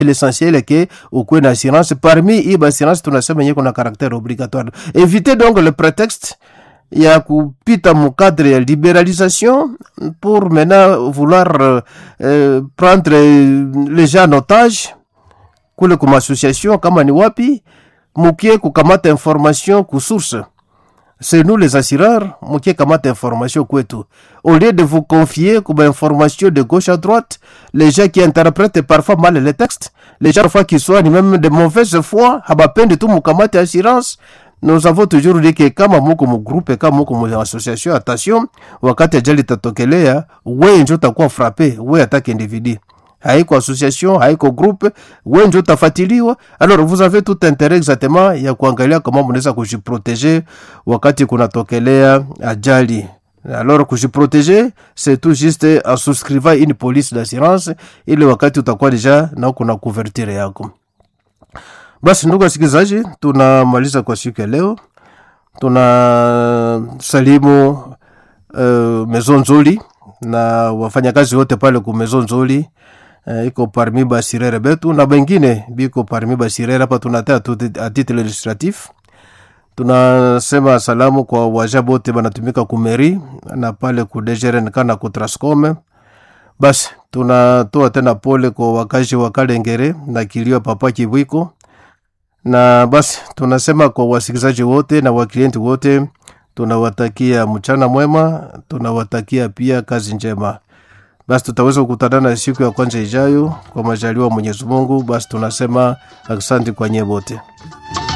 l'essentiel est que ukuwe na assurance parmi hii assurance tunasema yenye kuna caractère obligatoire éviter donc le prétexte ya kupita mukadre ya libéralisation pour maintenant vouloir euh, euh, prendre les gens en otage kule kuma association kama ni wapi mukie kukamata information kusource c'est nous les assureurs mukie kamata information kwetu au lieu de vous confier comme information de gauche à droite les gens qui interprètent parfois mal les textes les gens parfois qui soient même de mauvaise foi habapende tu mukamate assurance nous avons toujours dit que kama muko mugrupe kama muko mu association attention wakati ajali tatokelea we njo utakuwa frappe we atake individu haiko association haiko groupe we njo utafatiliwa alors vous avez tout intérêt exactement ya kuangalia kama mnaweza kujiproteger wakati kunatokelea ajali alors kujiproteger c'est tout juste en souscrivant une police d'assurance ili wakati utakuwa deja na kuna couverture yako basi ndugu wasikilizaji tunamaliza kwa siku ya leo tuna salimu uh, mezo nzuri na wafanyakazi wote pale ku mezo nzuri uh, iko parmi basirere betu na bengine biko parmi basirere hapa tunatea a titre illustratif tunasema salamu kwa waja bote banatumika kumeri na pale ku DGRNK na ku Trascom basi tunatoa tena pole kwa wakazi wa Kalengere na kilio papa Kibwiko na basi tunasema kwa wasikilizaji wote na waklienti wote tunawatakia mchana mwema tunawatakia pia kazi njema basi tutaweza kukutanana siku ya kwanza ijayo kwa majaliwa mwenyezi mungu basi tunasema asante kwa nyie wote